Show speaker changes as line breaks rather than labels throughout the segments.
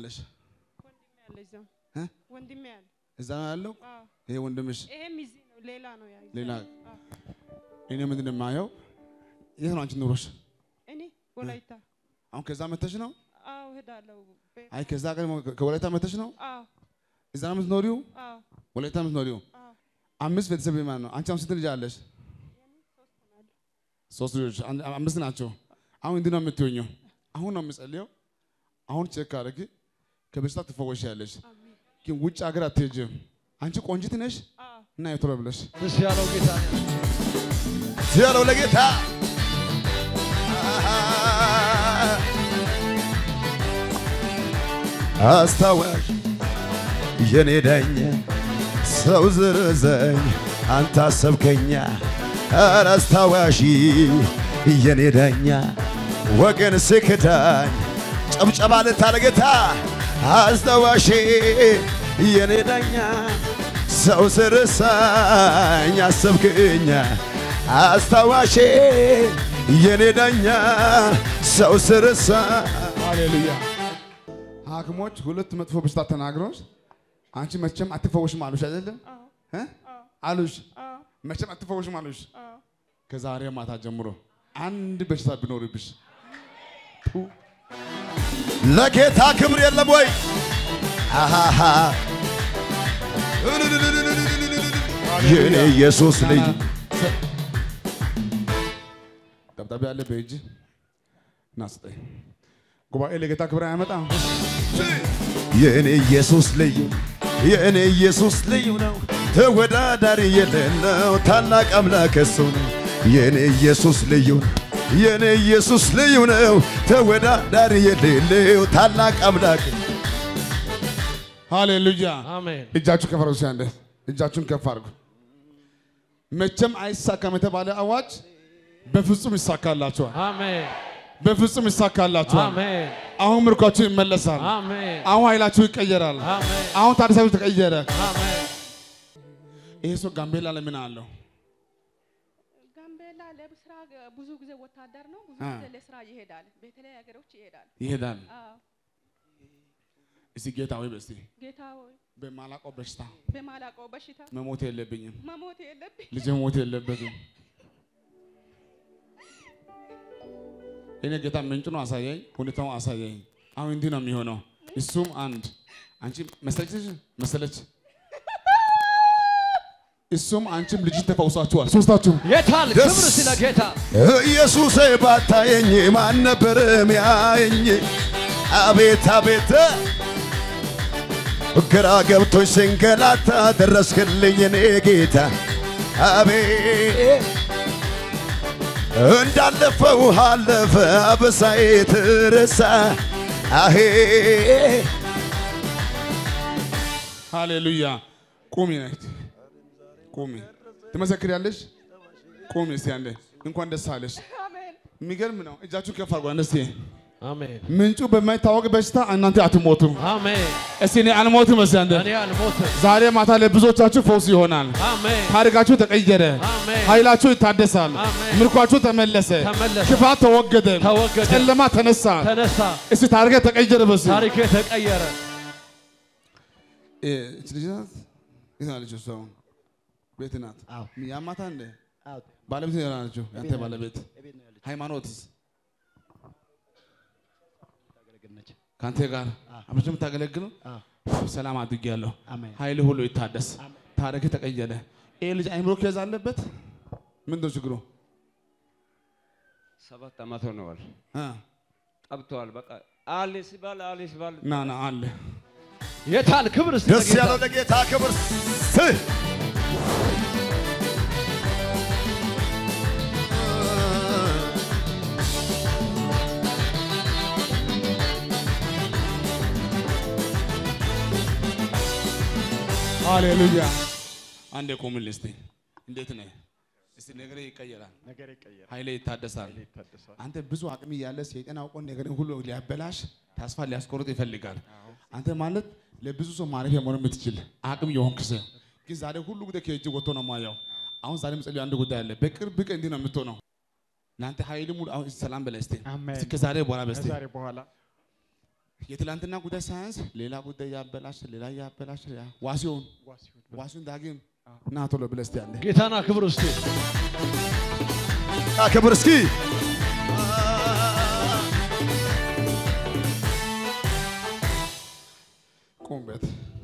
ያለሽ?
ወንድሜ ያለ እዛው
እ?
ወንድሜ ያለ
እዛ ነው ያለው
አዎ
ይሄ ወንድምሽ።
ይሄም እዚህ ነው ሌላ ነው ያ
ሌላ
አዎ።
እኔ ምንድን ነው የማየው? የት ነው አንቺ ኑሮሽ?
እኔ ወላይታ
አሁን ከዛ መተሽ ነው?
አዎ እሄዳለሁ ቤት
አይ ከዛ ቀን ከወላይታ መተሽ ነው?
አዎ
እዛ ነው የምትኖሪው?
አዎ
ወላይታ የምትኖሪው?
አዎ
አምስት ቤተሰብ ማለት ነው። አንቺ አሁን ስንት ልጅ አለሽ? ሶስት ልጆች አን- አምስት ናቸው። አሁን እንዲህ ነው የምትሆኘው። አሁን ነው የምጸልየው። አሁን ቼክ አድርጊ፣ ከበሽታ ትፈወሻለሽ።
አሜን
ግን ውጭ ሀገር አትሄጂም። አንቺ ቆንጂት ነሽ
አዎ
እና የቶሎ ብለሽ
ደስ ያለው ጌታ
ያለው ለጌታ አስታዋሽ የኔ ዳኛ ሰው ዝርዘኝ አንተ አሰብከኛ ኧረ አስታዋሽ የኔ ዳኛ ወገን ስክዳኝ ጨብጨባ ልታለ ጌታ አስታዋሽ የኔ ዳኛ ሰው ስርሳኝ አሰብክኛ አስታዋሼ የኔ ዳኛ ሰው ስርሳ
ሃሌሉያ። ሐኪሞች ሁለት መጥፎ በሽታ ተናግሮሽ አንቺ መቼም አትፈወሽም አሉሽ አይደለም
አዎ
እ?
አዎ
አሉሽ
አዎ
መቼም አትፈወሽም አሉሽ።
አዎ
ከዛሬ ማታ ጀምሮ አንድ በሽታ ቢኖርብሽ
ለጌታ ክብር የለም ወይ? አሃሃ የኔ ኢየሱስ ልጅ
ደብዳቤ አለ በእጅ ና ስጠኝ። ጉባኤ ለጌታ ክብር አያመጣም።
የኔ ኢየሱስ ልዩ የኔ ኢየሱስ ልዩ ነው፣ ተወዳዳሪ የሌለው ታላቅ አምላክ እሱ ነው። የኔ ኢየሱስ ልዩ ነው፣ የኔ ኢየሱስ ልዩ ነው፣ ተወዳዳሪ የሌለው ታላቅ አምላክ
ሃሌሉያ።
አሜን
እጃችሁ ከፍ አድርጉ። አንዴ እጃችሁን ከፍ አድርጉ። መቼም አይሳካም የተባለ አዋጅ በፍጹም ይሳካላችኋል።
አሜን
በፍጹም ይሳካላችኋል።
አሜን
አሁን ምርኳችሁ ይመለሳል።
አሜን
አሁን ኃይላችሁ ይቀየራል።
አሜን
አሁን ታዲሳችሁ ተቀየረ።
አሜን
ይሄ ሰው ጋምቤላ ላይ ምን አለው?
ጋምቤላ ለስራ ብዙ ጊዜ ወታደር ነው። ብዙ
አ።
ጊዜ ለስራ ይሄዳል። በተለያዩ ሀገሮች ይሄዳል።
ይሄዳል።
አዎ
እስቲ ጌታ ወይ በስቲ
ጌታ ሆይ
በማላውቀው በሽታ
በማላውቀው በሽታ
መሞት የለብኝም።
መሞት የለብኝ።
ልጅ መሞት የለበትም። እኔ ጌታ ምንጭ ነው አሳየኝ፣ ሁኔታውን አሳየኝ። አሁን እንዲህ ነው የሚሆነው። እሱም አንድ አንቺ መሰለች መሰለች፣ እሱም አንቺም ልጅ ተፈውሳችኋል ሶስታችሁም።
የታል
ደስ-
ክብር ስለ ጌታ
ኢየሱሴ ባታየኝ ማን ነበር ሚያየኝ? አቤት አቤት ግራ ገብቶኝ ስንገላታ ደረስክልኝ እኔ ጌታ አቤት እንዳለፈው አለፈ አበሳዬ ትረሳ አሄ
ሃሌሉያ። ቁሚ ነች ቁሚ። ትመሰክሪያለሽ? ቁሚ እስቲ አንዴ። እንኳን ደስ አለሽ።
አሜን
የሚገርም ነው። እጃችሁ ከፍ አድርጓ እስቲ።
አሜን
ምንጩ በማይታወቅ በሽታ እናንተ አትሞቱም።
አሜን
እስቲ እኔ አልሞትም። እስቲ አንዴ
እኔ አልሞትም
ዛሬ ማታ ለብዙዎቻችሁ ፈውስ ይሆናል።
አሜን
ታሪካችሁ ተቀየረ።
አሜን
ኃይላችሁ ይታደሳል።
አሜን።
ምርኳችሁ ተመለሰ።
ተመለሰ
ክፋት ተወገደ።
ተወገደ
ጨለማ ተነሳ።
ተነሳ
እስቲ ታሪክ ተቀየረ። በስ
ታሪኬ ተቀየረ
እች ልጅ ናት። የት ናት ልጅ? እሷ አሁን ቤት ናት። ያማታ እንደ ባለቤት ነው ናቸው። ያንተ ባለቤት ሃይማኖትስ ከአንተ ጋር አብረሽ የምታገለግለው ሰላም አድርጌያለሁ። ኃይል ሁሉ ይታደስ። ታሪክ ተቀየረ። ይህ ልጅ አይምሮ ኬዝ አለበት። ምንድን ነው ችግሩ?
ሰባት ዓመት ሆነዋል።
እ?
ጠብተዋል። በቃ አለ ሲባል አለ ሲባል
ና ና አለ
የታል ክብር ስለ
ደስ
ጌታ
ያለው ለጌታ ክብር ስ
ሃሌሉያ። አንዴ ቆምልህ እስቲ። እንዴት ነህ? እስቲ ነገር ይቀየራል፣
ነገር ይቀየራል፣
ኃይሌ ይታደሳል።
ይታደሳል።
አንተ ብዙ አቅም እያለ ሰይጣን አውቆ ነገርን ሁሉ ሊያበላሽ ተስፋ ሊያስቆርጥ ይፈልጋል። አንተ ማለት ለብዙ ሰው ማረፊያ መሆን የምትችል አቅም የሆንክ ሰው ግን ዛሬ ሁሉ ጉዳይ ከእጅ ወጥቶ ነው ማየው። አሁን ዛሬ ምጸልዩ አንድ ጉዳይ አለ። በቅርብ ቀን እንዲህ ነው የምትሆነው። ለአንተ ኃይል ሙሉ አሁን ሰላም በላይ እስቲ
አሜን።
እስቲ ከዛሬ በኋላ በስቲ
ከዛሬ በኋላ
የትላንትና ጉዳይ ሳያንስ ሌላ ጉዳይ ያበላሽ ሌላ ያበላሽ ያ- ዋሲውን ዋሲውን ዳግም ና ቶሎ ብለህ እስቲ ያለ
ጌታና ክብር ውስጥ
ክብር እስኪ
ቁምበት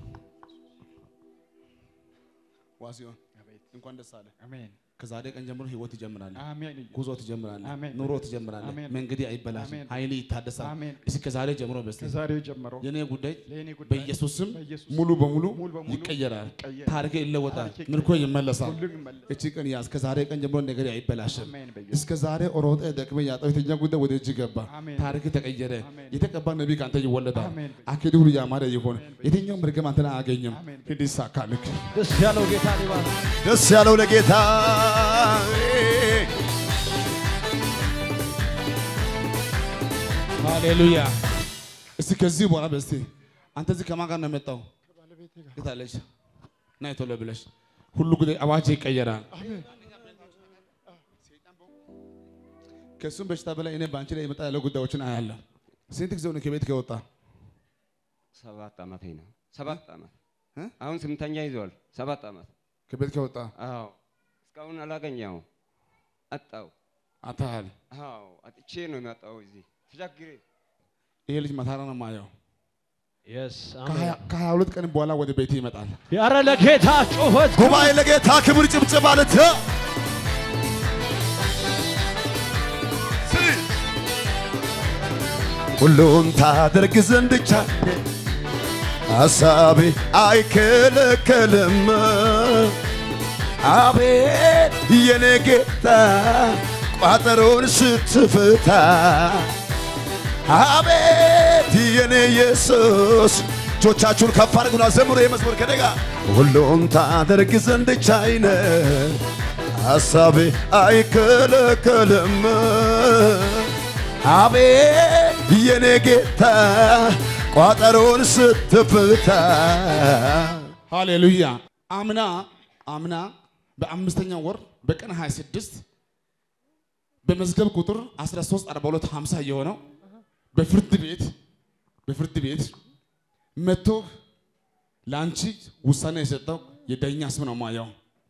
ዋሲውን እንኳን ደስ አለ።
አሜን
ከዛሬ ቀን ጀምሮ ህይወት ይጀምራል።
አሜን
ጉዞ ትጀምራለህ።
አሜን።
ኑሮ ትጀምራለህ።
አሜን።
መንገድ አይበላሽም።
አሜን።
ኃይል ይታደሳል።
አሜን።
እስኪ ከዛሬ ጀምሮ በስቲ
ከዛሬ ጀምሮ
የኔ ጉዳይ
ለእኔ ጉዳይ
በኢየሱስ ስም
በኢየሱስ
ሙሉ በሙሉ
ሙሉ በሙሉ
ይቀየራል።
ይቀየራል።
ታሪክ ይለወጣል።
ታሪኬ
ምርኮ ይመለሳል።
ሁሉ ይመለስ
እቺ ቀን ያዝ። ከዛሬ ቀን ጀምሮ ነገር አይበላሽም።
አሜን በኢየሱስ
እስከ ዛሬ ሮጠ ደክመ ያጣው የተኛ ጉዳይ ወደ እጅ ገባ።
አሜን።
ታሪክ ተቀየረ።
አሜን።
የተቀባ ነቢይ ከአንተ ይወለዳል።
አሜን።
አካሄዱ ሁሉ ያማረ ይሆን። የትኛው መርገም አንተን አያገኝም።
አሜን።
ሂድ ይሳካልክ።
ደስ ያለው ጌታ ሊባል
ደስ ያለው ለጌታ
ሃሌሉያ። እስቲ ከዚህ በኋላ በስቲ አንተ እዚህ ከማን ጋር ነው የመጣው? የታለች? ናይ ቶሎ ብለሽ ሁሉ ጉዳይ አዋጅ ይቀየራል። ከእሱም በሽታ በላይ እኔ በአንቺ ላይ የመጣ ያለው ጉዳዮችን አያለሁ። ስንት ጊዜው ነው ከቤት ከወጣ?
ሰባት ዓመቴ ነው። ሰባት ዓመት
እ?
አሁን ስምንተኛ ይዘዋል። ሰባት ዓመት
ከቤት ከወጣ
አዎ። እስካሁን አላገኘው አጣው።
አታሃል።
አዎ አጥቼ ነው የመጣው እዚህ ተቸግሬ
ይሄ ልጅ መታራ ነው ማየው።
የስ
ከሀያ ሁለት ቀን በኋላ ወደ ቤት ይመጣል።
ያረ ለጌታ ጩኸት
ጉባኤ ለጌታ ክብር ጭብጭብ ማለት ሁሉን ታደርግ ዘንድ ቻለ ሐሳቤ አይከለከልም። አቤት የኔ ጌታ ቋጠሮን ስትፍታ አቤት የኔ ኢየሱስ እጆቻችሁን ከፍ አድርጉና ዘምሩ። የመዝሙር ከደጋ ሁሉን ታደርግ ዘንድ ቻይነ ሐሳቤ አይከለከልም። አቤት የኔ ጌታ ቋጠሮን ስትፍታ
ሃሌሉያ። አምና አምና በአምስተኛ ወር በቀን 26 በመዝገብ ቁጥር 13 42 50 የሆነው በፍርድ ቤት በፍርድ ቤት መጥቶ ለአንቺ ውሳኔ የሰጠው የዳኛ ስም ነው ማየው።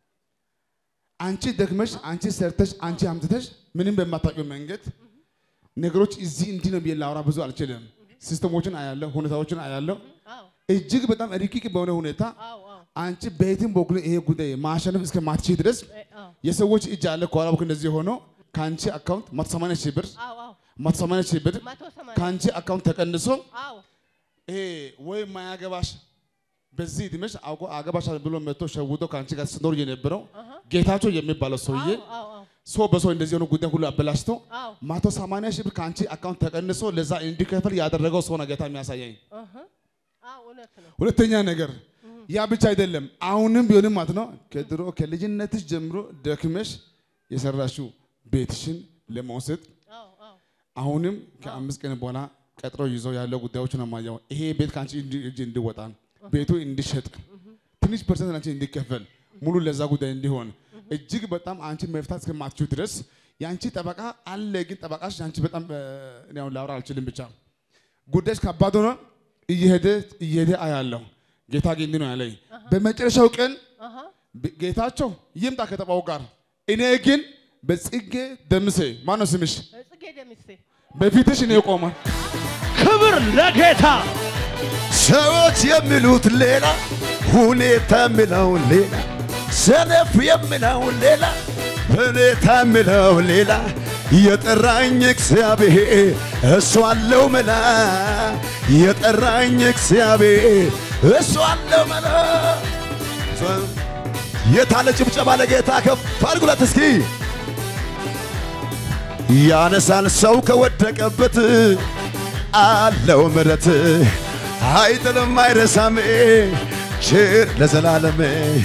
አንቺ ደክመሽ፣ አንቺ ሰርተሽ፣ አንቺ አምጥተሽ ምንም በማታውቂው መንገድ ነገሮች እዚህ እንዲህ ነው ብዬ ላወራ ብዙ አልችልም። ሲስተሞችን አያለሁ፣ ሁኔታዎችን አያለሁ።
አዎ
እጅግ በጣም ርቂቅ በሆነ ሁኔታ
አዎ አዎ
አንቺ በየትም በኩል ይሄ ጉዳይ ማሸነፍ እስከማትችል ድረስ
እ- አዎ
የሰዎች እጅ አለ ከኋላ በኩል እንደዚህ ሆኖ ከአንቺ አካውንት 180 ሺህ ብር
አዎ አዎ
180 ሺህ ብር
መቶ ሰማንያ
ከአንቺ አካውንት ተቀንሶ
አዎ
ይሄ ወይ ማያገባሽ በዚህ እድሜሽ አውቆ አገባሻል ብሎ መጥቶ ሸውዶ ከአንቺ ጋር ስኖር የነበረው ጌታቸው የሚባለው ሰውዬ
አዎ አዎ
ሰው በሰው እንደዚህ የሆነ ጉዳይ ሁሉ አበላሽቶ
አዎ
መቶ ሰማንያ ሺህ ብር ከአንቺ አካውንት ተቀንሶ ለዛ እንዲከፍል ያደረገው ሰው ነው ጌታ የሚያሳየኝ።
እህ አዎ እውነት ነው
ሁለተኛ ነገር ያ ብቻ አይደለም። አሁንም ቢሆንም ማለት ነው ከድሮ ከልጅነትሽ ጀምሮ ደክመሽ የሰራሽው ቤትሽን ለመውሰድ
አዎ አዎ
አሁንም ከአምስት ቀን በኋላ ቀጥሮ ይዘው ያለው ጉዳዮች ነው የማየው። ይሄ ቤት ከአንቺ እንዲ- እጅ እንዲወጣ ቤቱ እንዲሸጥ ትንሽ ፐርሰንት አንቺ እንዲከፈል ሙሉ ለዛ ጉዳይ እንዲሆን እጅግ በጣም አንቺ መፍታት እስከማትችው ድረስ የአንቺ ጠበቃ አለ። ግን ጠበቃሽ አንቺ በጣም እ፣ እኔ አሁን ላውራ አልችልም። ብቻ ጉዳይሽ ከባድ ሆኖ እየሄደ እየሄደ አያለሁ። ጌታ ግን እንዲህ ነው ያለኝ በመጨረሻው ቀን
አሃ
ብ- ጌታቸው ይምጣ ከተባው ጋር እኔ ግን በጽጌ ደምሴ ማነው ስምሽ
ጽጌ ደምሴ
በፊትሽ እኔ ቆመ
ክብር ለጌታ
ሰዎች የሚሉት ሌላ፣ ሁኔታ የሚለው ሌላ፣ ሰነፍ የሚለው ሌላ፣ ሁኔታ የሚለው ሌላ። የጠራኝ እግዚአብሔር እሱ አለው መላ። የጠራኝ እግዚአብሔር እሱ አለው መላ። የታለ ጭብጨባ ለጌታ ከፍ አድርጉለት እስኪ። ያነሳል ሰው ከወደቀበት አለው ምረት አይጥልም አይረሳም ችር ለዘላለም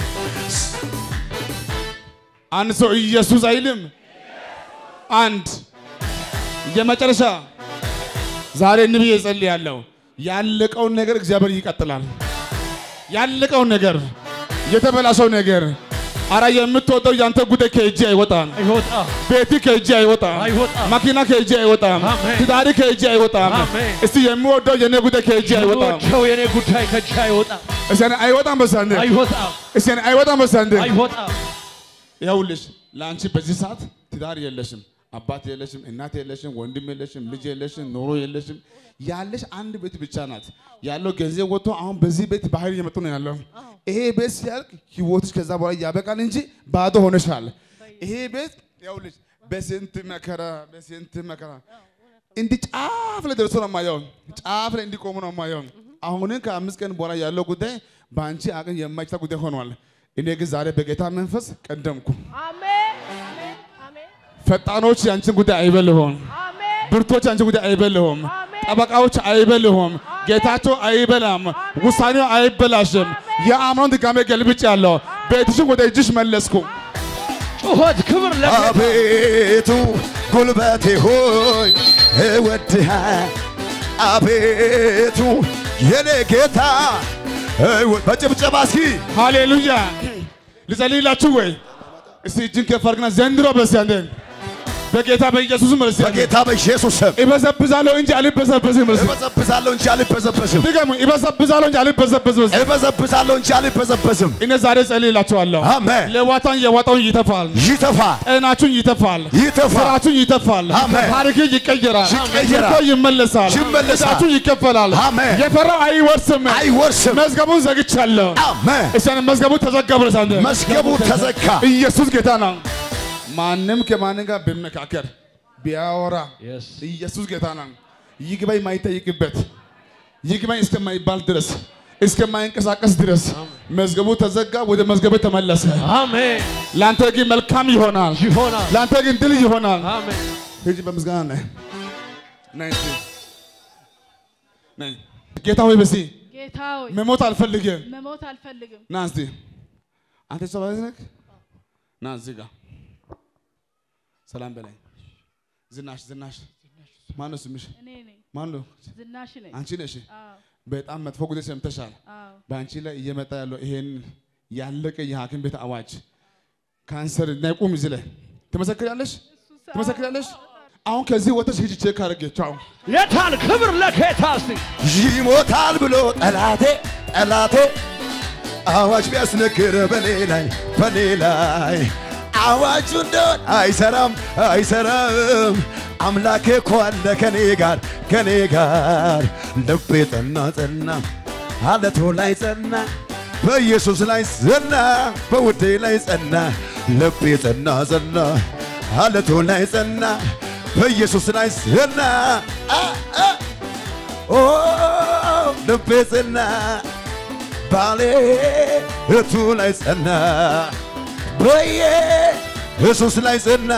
አንድ ሰው ኢየሱስ አይልም። አንድ የመጨረሻ ዛሬ እንብዬ እጸልያለሁ። ያለቀውን ነገር እግዚአብሔር ይቀጥላል። ያለቀውን ነገር የተበላሸው ነገር አረ የምትወደው ያንተ ጉዳይ ከእጅ አይወጣም።
አይወጣም
ቤት ከእጅ አይወጣም።
አይወጣም።
መኪና ከእጅ አይወጣም።
አሜን።
ትዳሪ ከእጅ አይወጣም።
አሜን።
እስቲ የሚወደው የኔ ጉዳይ ከእጅ አይወጣም።
የምወደው የኔ ጉዳይ ከእጅ አይወጣም
እስቲ እኔ አይወጣም በሳንዴ
አይወጣም
እስቲ እኔ አይወጣም በሳንዴ
አይወጣም
ይኸውልሽ ለአንቺ በዚህ ሰዓት ትዳር የለሽም፣ አባት የለሽም፣ እናት የለሽም፣ ወንድም የለሽም፣ ልጅ የለሽም፣ ኑሮ የለሽም። ያለሽ አንድ ቤት ብቻ ናት ያለው ገንዘብ ወጥቶ አሁን በዚህ ቤት ባህር እየመጡ ነው ያለው። ይሄ ቤት ሲያልቅ ህይወትሽ ከዛ በኋላ ያበቃል እንጂ ባዶ ሆነሻል። ይሄ ቤት ይኸውልሽ በስንት መከራ በስንት መከራ እንዲህ ጫፍ ላይ ደርሶ ነው የማየው። ጫፍ ላይ እንዲቆሙ ነው የማየው። አሁንን ከአምስት ቀን በኋላ ያለው ጉዳይ በአንቺ አቅም የማይቻል ጉዳይ ሆኗል። እኔ ግን ዛሬ በጌታ መንፈስ ቀደምኩ።
አሜን አሜን አሜን
ፈጣኖች ያንቺን ጉዳይ አይበልሁም።
አሜን
ብርቶች ያንቺን ጉዳይ አይበልሁም።
አሜን።
ጠበቃዎች አይበልሁም። ጌታቸው አይበላም። ውሳኔው አይበላሽም። የአምኖን ድጋሜ ገልብጭ ያለው ቤትሽን ወደ እጅሽ መለስኩ።
ጩኸት ክብር ለጌታ
አቤቱ ጉልበቴ ሆይ እወድሃ አቤቱ የኔ ጌታ እወ- በጭብጨባ እስኪ
ሃሌሉያ። ልጸልይላችሁ ወይ? እስቲ እጅን ከፍ አድርግና ዘንድሮ በሲያንደ በጌታ በኢየሱስ መልስ
በጌታ በኢየሱስ ስም
ይበዘብዛለሁ እንጂ አልበዘበዝም። መልስ
እበዘብዛለሁ እንጂ አልበዘበዝም።
ድገሙ። ይበዘብዛለሁ እንጂ አልበዘበዝም።
እበዘብዛለሁ እንጂ አልበዘበዝም።
እኔ ዛሬ ጸልይላችኋለሁ።
አሜን።
ሌዋታን የዋጣውን ይተፋል።
ይተፋ
ጤናችሁን ይተፋል።
ይተፋ
ስራችሁን ይተፋል።
አሜን።
ታሪክ ይቀየራል።
ይቀየራል።
ምርኮ ይመለሳል።
ይመለሳል።
ዕዳችሁ ይከፈላል።
አሜን።
የፈራው አይወርስም።
አይወርስም።
መዝገቡን ዘግቻለሁ።
አሜን።
እሰን መዝገቡ ተዘጋ ብለህ ሳንተ
መዝገቡ ተዘጋ።
ኢየሱስ ጌታ ነው። ማንም ከማንም ጋር ቢመካከር ቢያወራ
Yes.
ኢየሱስ ጌታ ነው። ይግባኝ የማይጠይቅበት ይግባኝ እስከማይባል ድረስ እስከማይንቀሳቀስ ድረስ መዝገቡ ተዘጋ፣ ወደ መዝገቡ ተመለሰ።
አሜን
ለአንተ ግን መልካም ይሆናል።
ይሆናል
ለአንተ ግን ድል ይሆናል።
አሜን
ሂጂ በምስጋና ነይ ነይ እስቲ ነይ። ጌታ ሆይ በዚህ
ጌታ ሆይ
መሞት አልፈልግም።
መሞት አልፈልግም።
ና እስቲ አንተ ሰው ባለቤት ነህ? ና እዚህ ጋር ሰላም በላይ ዝናሽ ዝናሽ ማን ነው ስምሽ?
እኔ ነኝ
ማን ነው?
ዝናሽ ነኝ።
አንቺ ነሽ።
አዎ
በጣም መጥፎ ጉዳይ ሰምተሻል።
አዎ
በአንቺ ላይ እየመጣ ያለው ይሄን ያለቀ የሐኪም ቤት አዋጅ ካንሰር እና ቁም እዚህ ላይ ትመሰክሪያለሽ፣ ትመሰክሪያለሽ። አሁን ከዚህ ወጥተሽ ሂጂ ቼክ አድርጌ ቻው።
የታል ክብር ለጌታ እስቲ
ይሞታል ብሎ ጠላቴ ጠላቴ አዋጅ ቢያስነግር በኔ ላይ በኔ ላይ አዋጁ እንደሆን አይሰራም አይሰራም አምላኬ እኮ አለ ከኔ ጋር ከኔ ጋር ልቤ ጸና ጸና አለቶ ላይ ጸና በኢየሱስ ላይ ጸና በውዴ ላይ ጸና ልቤ ጸና ጸና አለቶ ላይ ጸና በኢየሱስ ላይ ጸና አ አ ኦ ልቤ ጸና ባሌ እቱ ላይ ጸና በየ ኢየሱስ ላይ ጸና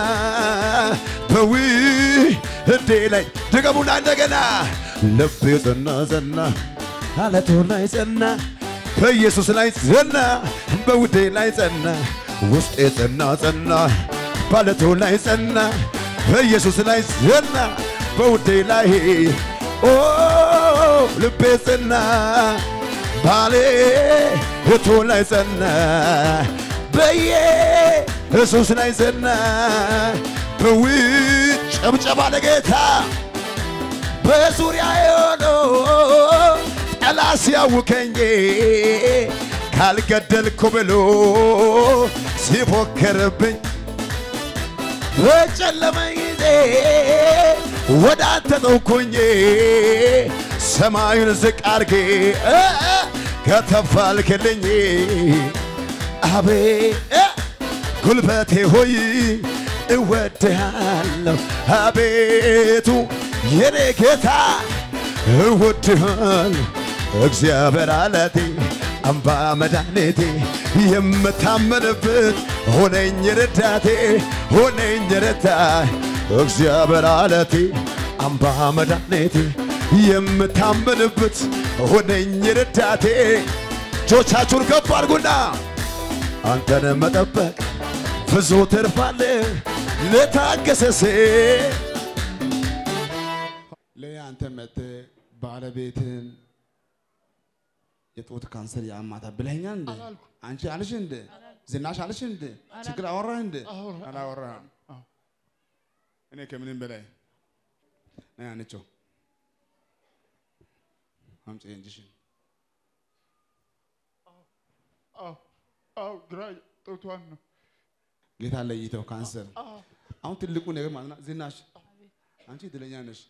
በዊ እዴ ላይ ድገሙና እንደገና ልቤ ጸና ጸና አለቱ ላይ ጸና በኢየሱስ ላይ ጸና በውዴ ላይ ጸና ውስጤ ጸና ጸና ባለቱ ላይ ጸና በኢየሱስ ላይ ጸና በውዴ ላይ ኦ ልቤ ጸና ባሌ እቱ ላይ ጸና በየ ኢየሱስ ላይ ጸና በውጭ ጨብጨባ ለጌታ በዙሪያ የሆነው ጠላት ሲያውከኝ ካልገደልኩ ብሎ ሲፎክርብኝ በጨለመ ጊዜ ወደ አንተ ጠውኩኝ ሰማዩን ዝቅ አርጌ እ እ ከተፍ አልክልኝ አቤ እ ጉልበቴ ሆይ እወድሃለሁ አቤቱ የኔ ጌታ እወድሃለሁ እግዚአብሔር አለቴ አምባ መድኃኒቴ የምታመንበት ሆነኝ ረዳቴ ሆነኝ ረዳ እግዚአብሔር አለቴ አምባ መድኃኒቴ የምታመንበት ሆነኝ ረዳቴ እጆቻችሁን ከፍ አድርጉና አንተን መጠበቅ ብዙ ትርፋለ ለታገሰ ሴት
ለያ አንተ መጥተህ ባለቤትን የጡት ካንሰር ያማታ ብለኸኛል እንደ አንቺ አልሽ እንደ ዝናሽ አለሽ እንደ ችግር አወራህ እንደ አላወራህም። እኔ ከምንም በላይ ነይ አንቸው አምጪ እንጂሽን
አዎ ግራ ጡቷን ነው።
ጌታ ለይተው ካንሰር አሁን ትልቁ ነገር ማለት ነው። ዝናሽ አንቺ እድለኛ ነሽ፣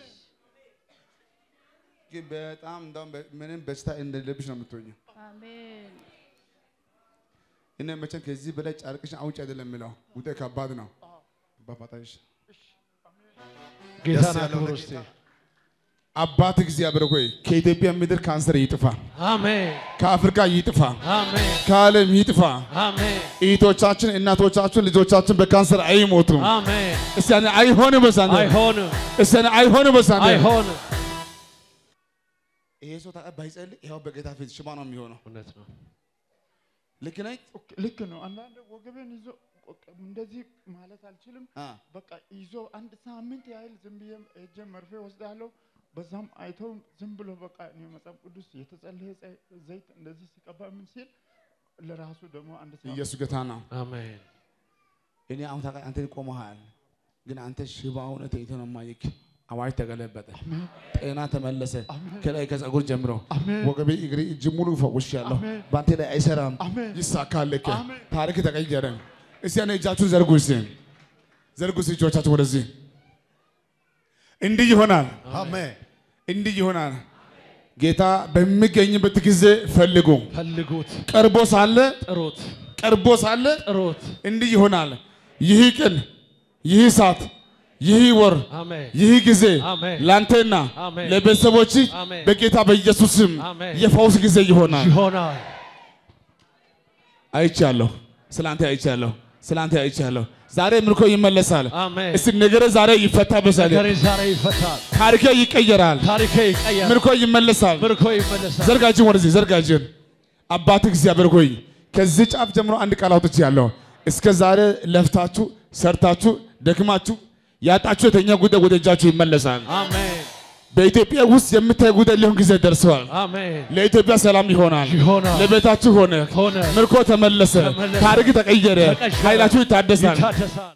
ግን በጣም እንደውም በ- ምንም በሽታ እንደሌለብሽ ነው የምትሆኘው።
አሜን
እኔ መቼም ከዚህ በላይ ጨርቅሽን አውጭ አይደለም የምለው ጉዳይ ከባድ ነው። በፋታሽ
ጌታን
ያለው
አክብር
ለጌታ።
እስቲ።
አባት እግዚአብሔር ሆይ ከኢትዮጵያ ምድር ካንሰር ይጥፋ፣
አሜን
ከአፍሪካ ይጥፋ፣
አሜን
ከዓለም ይጥፋ።
አሜን
እህቶቻችን፣ እናቶቻችን፣ ልጆቻችን በካንሰር አይሞቱም።
አሜን።
እስቲ ያኔ አይሆንም በሳንተ
አይሆንም
እስቲ ያኔ አይሆንም በሳንተ
አይሆንም።
ይሄ ሰው ታዲያ ባይጸልይ ይኸው በጌታ ፊት ሽባ ነው የሚሆነው።
እውነት ነው።
ልክ ነኝ?
ኦኬ፣ ልክ ነው። አንዳንድ ወገቤን ይዞ በቃ እንደዚህ ማለት አልችልም።
አ
በቃ ይዞ አንድ ሳምንት ያህል ዝም ብዬ ሄጄ መርፌ ወስዳለሁ። በዛም አይተው ዝም ብሎ በቃ እኔ መጽሐፍ ቅዱስ የተጸለየ ዘ- ዘይት እንደዚህ ሲቀባ ምን ሲል ለራሱ ደግሞ አንድ ሳምንት
ኢየሱስ ጌታ ነው።
አሜን
እኔ አሁን ታውቃለህ፣ አንተ ቆመሃል፣ ግን አንተ ሽባ ሆነህ ተኝተህ ነው የማይክ አዋጅ ተገለበጠ፣ ጤና ተመለሰ። ከላይ ከጸጉር ጀምሮ
አሜን።
ወገቤ፣ እግሬ፣ እጅ ሙሉ ፈውሻለሁ።
አሜን።
በአንተ ላይ አይሰራም፣
አሜን።
ይሳካልክ።
አሜን።
ታሪክ ተቀየረ። እስቲ ያኔ እጃችሁን ዘርጉ፣ እስቲ ዘርጉ፣ እስቲ እጆቻችሁ ወደዚህ። እንዲህ ይሆናል፣
አሜን
እንዲህ ይሆናል። ጌታ በሚገኝበት ጊዜ ፈልጉ።
ፈልጉት፣
ቀርቦ ሳለ
ጥሩት፣
ቀርቦ ሳለ
ጥሩት።
እንዲህ ይሆናል። ይህ ቀን፣ ይህ ሰዓት፣ ይህ ወር፣
አሜን
ይህ ጊዜ
አሜን።
ለአንተና
አሜን።
ለቤተሰቦች
አሜን።
በጌታ በኢየሱስ ስም
አሜን።
የፈውስ ጊዜ ይሆናል።
ይሆናል።
አይቻለሁ፣ ስላንተ አይቻለሁ፣ ስላንተ አይቻለሁ። ዛሬ ምርኮ ይመለሳል።
አሜን።
እስቲ ነገረ ዛሬ ይፈታ በሳለ
ነገሬ ዛሬ ይፈታል።
ታሪኬ ይቀየራል።
ታሪኬ ይቀየራል።
ምርኮ ይመለሳል።
ምርኮ ይመለሳል።
ዘርጋጅን ወደዚህ ዘርጋጅን። አባት እግዚአብሔር ሆይ ከዚህ ጫፍ ጀምሮ አንድ ቃል አውጥቻለሁ። እስከ ዛሬ ለፍታችሁ ሰርታችሁ ደክማችሁ ያጣችሁ የተኛ ጉዳይ ወደ እጃችሁ ይመለሳል።
አሜን
በኢትዮጵያ ውስጥ የምታይ ጉዳይ ሊሆን ጊዜ ደርሰዋል።
አሜን።
ለኢትዮጵያ ሰላም ይሆናል።
ይሆናል።
ለቤታችሁ ሆነ፣
ሆነ።
ምርኮ ተመለሰ፣
ተመለሰ።
ታሪክ ተቀየረ፣
ተቀየረ።
ኃይላችሁ ይታደሳል።
ይታደሳል።